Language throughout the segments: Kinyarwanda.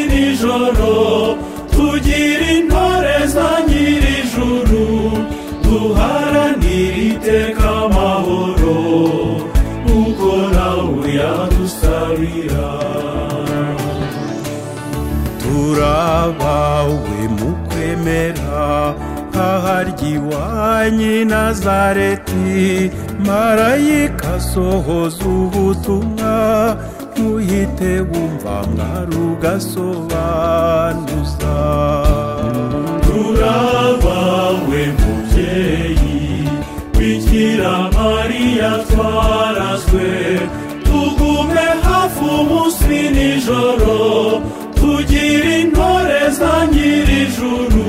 n'ijoro tugira intore za nyir'ijuru duharanira iteka amahoro kuko nawe yadusabira turabawe mu kwemera nkaharya iwanyu nazareti marayika asohoza ubutumwa ntuhite wumva mwari ugasobanuza turabawe mubyeyi bikira mariya twarazwe tugume hafi umunsi nijoro tugira intore za nyir'ijuru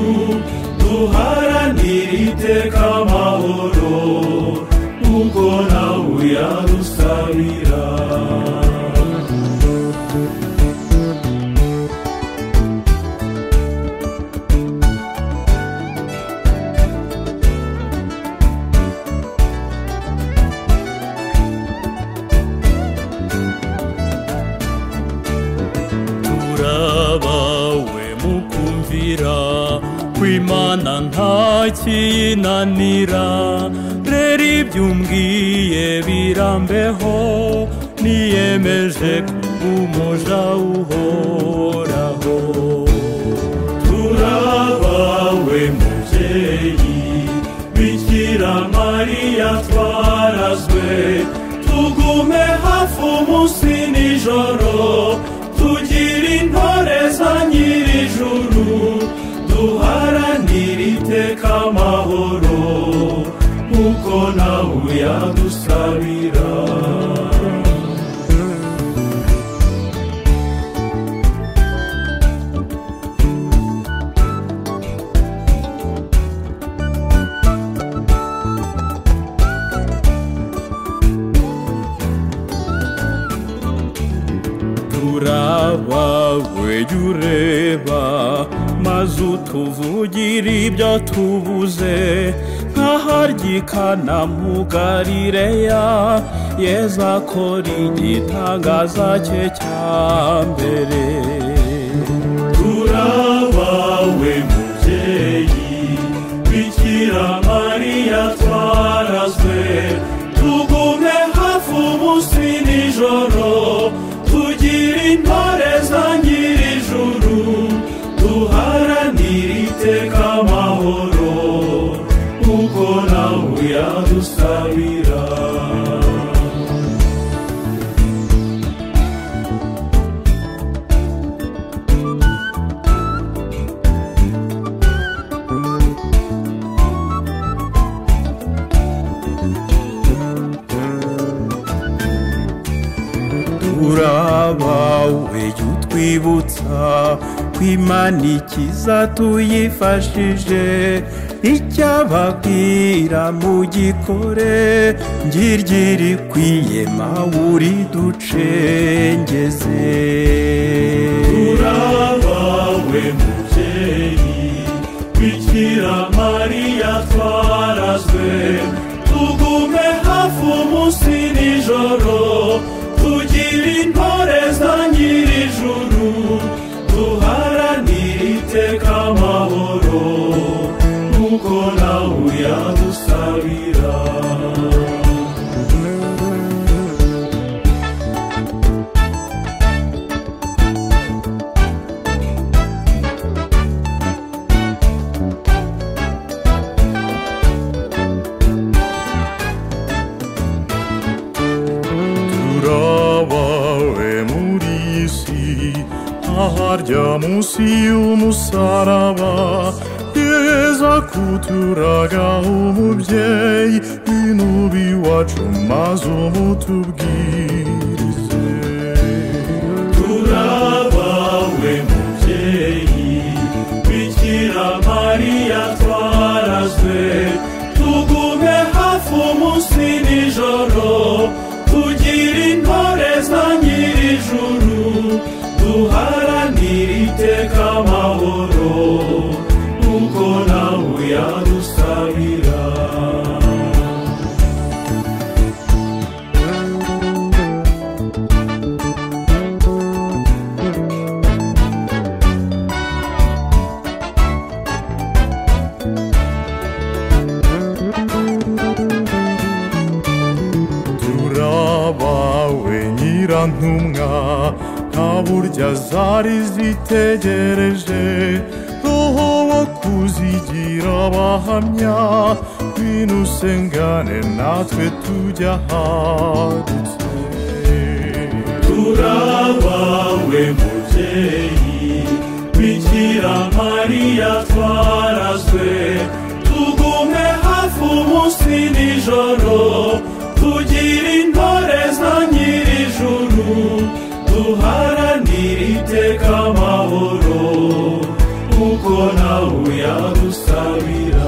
duharanira iteka amahoro nk'uko nawe yadusabira turabawe mu kumvira kw'imana nta kinanira rero ibyo umbwiye birambeho niyemeje kuba umuja uhoraho turabawe mubyeyi bikira mariya twarazwe tugume hafi umunsi nijoro tugira intore za nyir'ijuru duharanira iteka amahoro nk'uko nawe yadusabira turabawe jya ureba maze utuvugire ibyo tubuze nkaharyikana mu galileya yezu akora igitangaza cye cya mbere turabawe mubyeyi bikira mariya twarazwe tugume hafi umunsi nijoro tugira intore za nyir'ijuru duharanira iteka amahoro nk'uko nawe yadusabira turabawe jya utwibutsa kw'imana ikiza tuyifashije icyababwira mu gikore ngiryo ikwiye mawuri ducengeze turabawe mubyeyi bikira mariya twarazwe tugume hafi umunsi nijoro tugira intore za nyir'ijuru duharanira iteka amahoro nk'uko nawe yadusabira turabawe muri iyi si aharya munsi y'umusaraba yeza kuturaga umubyeyi w'inubi iwacu maze umutubwirize turabawe mubyeyi bikira mariya twarazwe tugume hafi umunsi nijoro tugira intore za nyir'ijuru duharanira iteka amahoro nk'uko nawe yadusabira ntwari zitegereje roho wo kuzigira abahamya ngwino usengane natwe tujya hadutse turabawe mubyeyi bikira mariya twarazwe tugume hafi umunsi nijoro tugira intore za nyir'ijuru duharanire iteka amahoro kuko nawe yadusabira